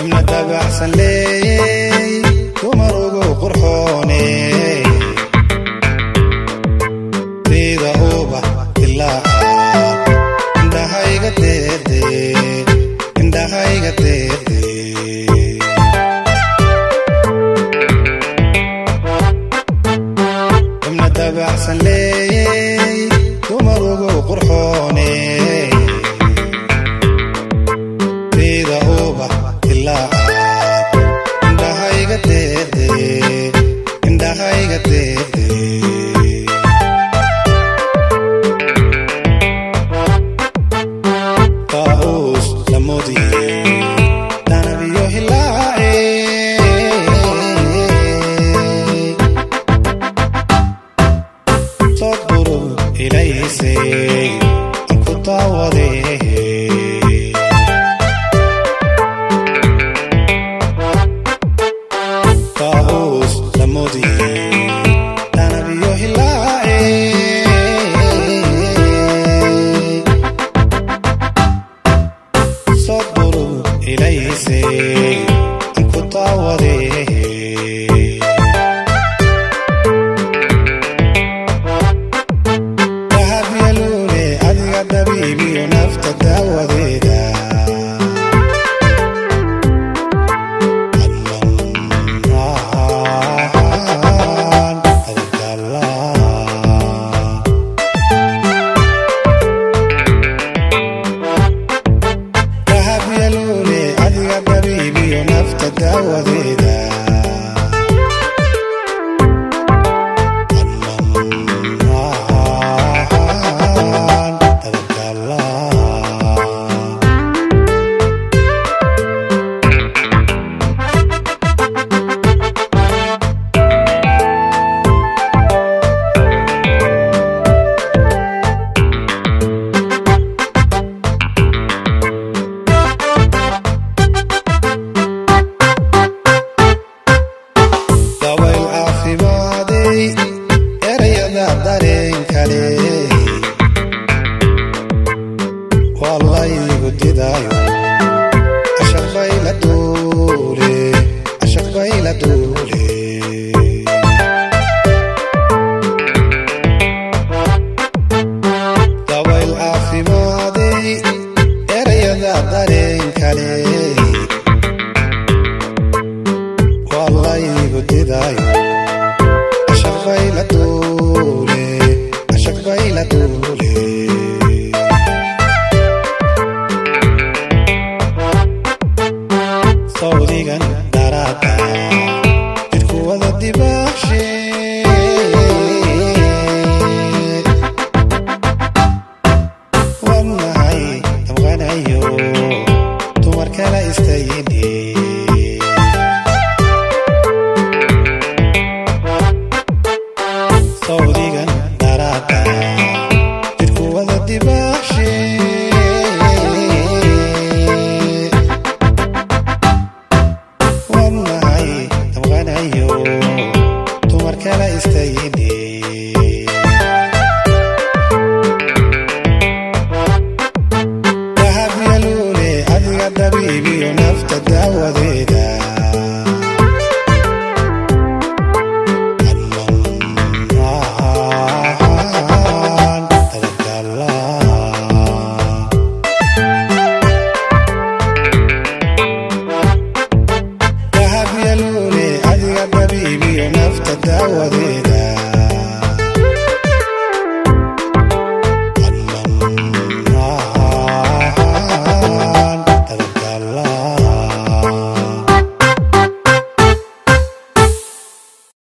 xubna dabacsan leeyey dumar ugu qurxoone diida ubax dilaaca indhahayga deerde indhahayga deerde xubna dabacsan leeyey dumar ugu qurxoone diida ubax dilaaca indhahayga deerde indhahayga deerde taus lamodi danabiyo hilaace sodburu ilaysay aan ku daawade taus lamodi danabiyo hilaace sodburu ilaysay aan ku daawade dahabyaluule adiga dabiibiyo nafta daawadeeda Adnan adagdalaa dahabyaluule adiga dabiibiyo nafta daawadeeda Adnan adagdalaa dabayl caafimaaday erayada dareen kale waa laygu didaayo cashaq bayla duule cashaq bayla duule dabayl caafimaaday erayada dareen kale waa laygu didaayo cashaq bayla duule cashaq bayla duule sawdigan daraada jidhku wada dibaashe wadnahay damqanayo dumar kala istayini sawdigan daraada jidhku wada dibaashe wadnahay damqanayo dumar kala istayini dahabyaluule adiga dabiibiyo nafta daawadeeda Adnan adagdalaa dahabyaluule adiga dabiibiyo nafta daawadeeda